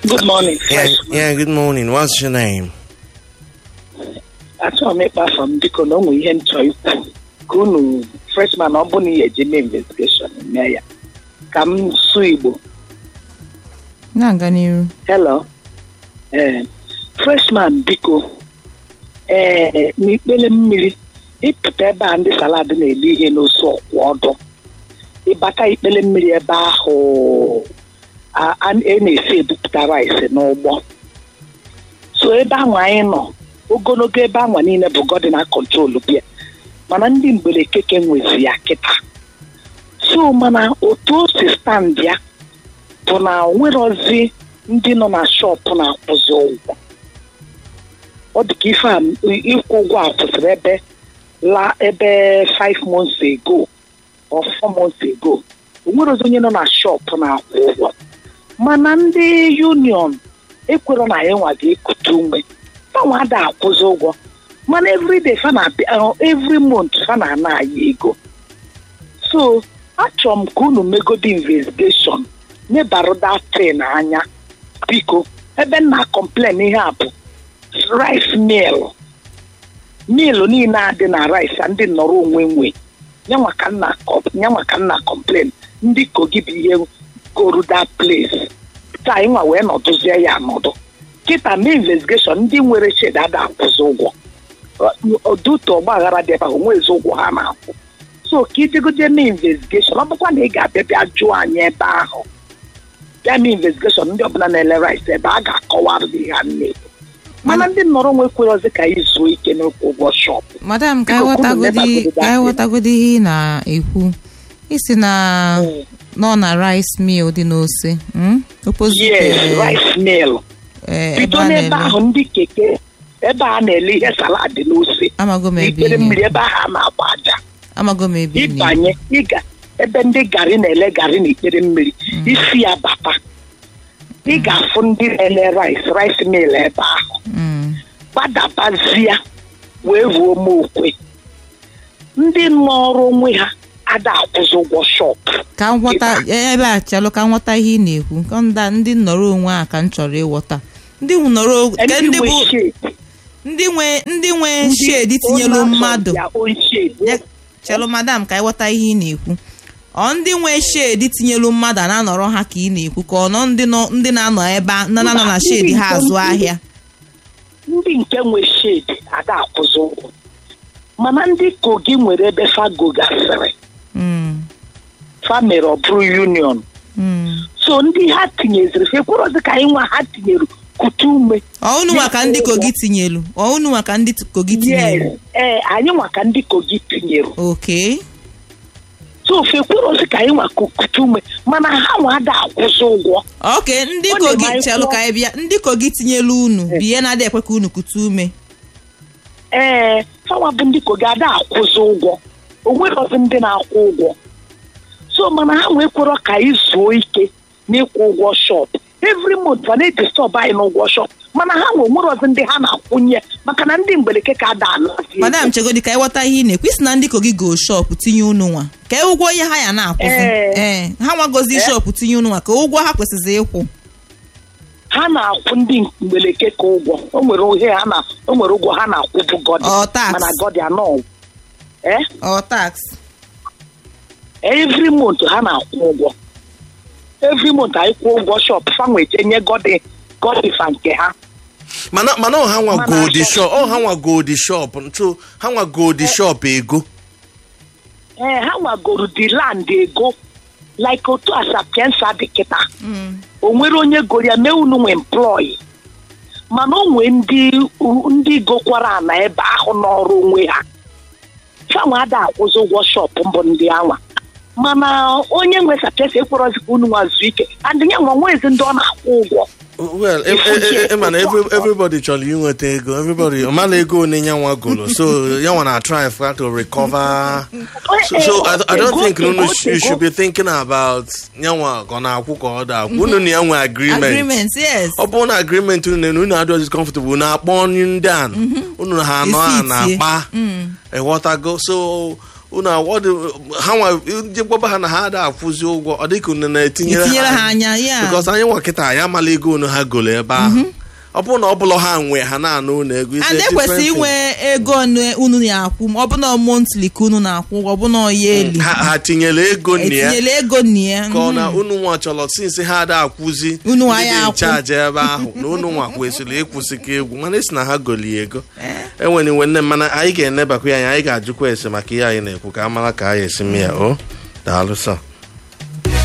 Good morning. Yeah, Fresh. yeah, good morning. What's your name? Achọrọ m ịkpa afọ m biko na ụmụ ihe m chọrọ ikwu ka unu freshman ọ bụ na ihe eji mee investigeshon mee ya ka m sụọ Igbo na-aga n'iru hello ee freshman biko ee n'ikpere mmiri ịpụta ebe a ndị salad na-ele ihe n'osu ọkwụ ọdụ ịbata ikpere mmiri ebe ahụ a a- a na-esi ebupụta rice n'ụgbọ so ebe ahụ anyị nọ ogologo ebe ahụ niile bụ godina kọntrol bịa mana ndị mgbere keke nwezi ya kịta so mana otu o si stand ya bụ na onwerozi ndị nọ na shọpụ na-akwụzi ụgwọ ọ dị ka ife a ịkwụ ụgwọ a kwụsịrị ebe la ebe 5 months ago or 4 months ago onwerozi onye nọ na shọpụ na-akwụ ụgwọ mana ndị union ekwero na anyị nwa ga-ekute ume fanwa ada akwụzi ụgwọ mana everyday fa na every month fa na-ana anyị ego so achọrọ m ka unu megodi investigation nebara datin anya biko ebe m na-complain ihe a bụ rice mill mill niile a dị na rice a ndị nnọrọ onwe nwe nyanwa ka nna nyanwa ka nna complain ndị kogi bụ ihe goru that place taa anyị nwa wee nọdụzie ya anọdụ kịta mee investigeshon ndị nwere shed ada akwụzi ụgwọ ọdụtụ ọgbaghara dị ebe ahụ nwezi ụgwọ ha na-akwụ so ka ijegoje mee investigeshon ọ bụkwa na ị ga-abịa bịa jụọ anyị ebe ahụ bịa mee investigeshon ndị ọbụla na-ele rice ebe a ga-akọwarụ gị ha na-ekwu mana ndị nnọrọ onwe kwerozi ka anyị zuo ike n'okwu ụgwọ shọpụ madam ka Biko, anyị kwunu ghọtagodi nebagodi ka anyị that ghọtagodi ihe ị na-ekwu isi na nọ na rice mill dị n'ose mm? opposite yes eh, rice mill eh, ebe bido a n'ebe na-ele ahụ ndị keke ebe a na-ele ihe salad n'ose amago m ebe n'ikpere ị mmiri na- ebe ahụ a na-agba aja amago m ebe ị na- ịbanye ịga ebe ndị gari na-ele gari n'ikpere mmiri isi ya bata ị ga-afụ ndị na-ele rice rice mill ebe ahụ Mm. gbadabazia wee ruo okwe ndị nọọrụ onwe ha ada akwụzi ụgwọ shọpụ ka m ghọta ebe a chalụ ka m ghọta ihe ị na-ekwu ka nda ndị nnọrọ onwe a ka m chọrọ ịghọta ndị nnọrọ ke ndị ndị bụ nwe shade ndị nwe ndị nwe ndị shedi tinyelu owners of mmadụ their own shade. Ya- chelụ madam ka anyị ghọta ihe ị na-ekwu ọ ndị nwe shedi tinyelu mmadụ a na-anọrọ ha ka ị na-ekwu ka ọ nọ ndị nọ ndị na-anọ ebe a na na-anọ na shedi ha azụ ahịa ndị nke nwe shade ada akwụzi ụgwọ mana ndị kogi nwere ebe fago gasịrị Mm, fa mere ọ bụrụ union mm. so ndị ha tinyeziri fekwerozi ka anyị nwa ha tinyere kute ume ọ unu nwa ka ndị kogi tinyelu ọ unu nwa ka ndị t- kogi tinyelu yes ee anyị nwa ka ndị kogi tinyere oke so fekwerozi ka anyị nwa ku- kute ume mana ha nwa ada akwụzi ụgwọ oke ndị Ọ kogi na-eme anyị chelụ kwụọ- ka anyị bịa ndị kogi tinyelu unu biye na-adị ekwe ka unu kute ume ee fanwa bụ ndị kogi ada akwụzi ụgwọ onwerozi ndị na-akwụ ụgwọ so mana ha nwee kwerọ ka anyị zuo ike n'ịkwụ ụgwọ shop every month fa na-edistọb anyị n'ụgwọ shop mana ha nwe onwerozi ndị ha na-akwụnye maka na ndị mgbeleke ka ada anazi madam chegodi ka anyị ghọta ihe ị na-ekwu isi na ndị kogi go shop tinye unu nwa ka ụgwọ ihe ha ya na-akwụzi Ee. ee ha nwagozi shop tinye unu nwa ka ụgwọ ha kwesịrị ịkwụ ha na-akwụ ndị mgbeleke ka ụgwọ o nwere ohe ha na o nwere ụgwọ ha na-akwụ bụ gọdị Ọ, tax. mana gọdị anọ ee ọ tax every month ha na-akwụ ụgwọ every month anyị kwụọ ụgwọ shop fanwe je nye gọdị gọdị fa nke ha mana mana ọ ha nwa Mana goldi shop- shop ọ ha nwa goldi shop ntu ha nwa goldi shop ego ee ha nwagoro the land ego like otu asapiensa dị kịta o nwere onye goro ya mee unu nwe employi mana o nwee ndị ndị gokwara ana ebe ahụ n'ọrụ onwe ha fanwa ada akwụzi ụgwọ shọpụ mbụ ndị anwa mana onye nwe sapiensa ekwerọzi ka unu nwa zuo ike and ya nwa nwezi ndị ọ na-akwụ ụgwọ well e- e- e- e- mana every- everybody chọrọ inweta ego everybody ọ mara ego one ya nwa golo so ya nwa na try for to recover so, so I, I don't think unu sh- you should be thinking about ya nwa ka ọ na-akwụ ka ọ da akwụ unu na ya nwe agreement agreement yes ọ bụrụ na agreement unu na unu adịghị comfortable unu akpọ ndị a unu ha anọ a Isi itie. na-akpa ịghọtago so unu awọdụ ha nwa ndị gwaba ha na ha ada akwụzi ụgwọ ọ dịka unu na-etinyere itinyere ha anya ya because anyị nwa kịta anyị amala ego unu ha golo ebe ahụ ọ bụrụ na ọ bụla ha nwe ha na-anụ unu ego it's a and different ekwesị thing. inwe ego one unu na-akwụ ma ọ bụ na montli ka unu na-akwụ ụgwọ ọ bụ na ọya eli ha ha tinyere ego nna ya etinyela ego nna ya ka ọ na unu nwa chọrọ sinsi ha ada akwụzi Unu nwa ndị ya dị akwụ. nchaji ebe ahụ na unu nwa kwesịrị ịkwụsị ka egwu mana esi na ha goli ego enwere iwe nne mana anyị ga-enebakwa ya anya anyị ga-ajụkwa ese maka ihe anyị na-ekwu ka a mara ka anyị esi mee ya o daalụ sọ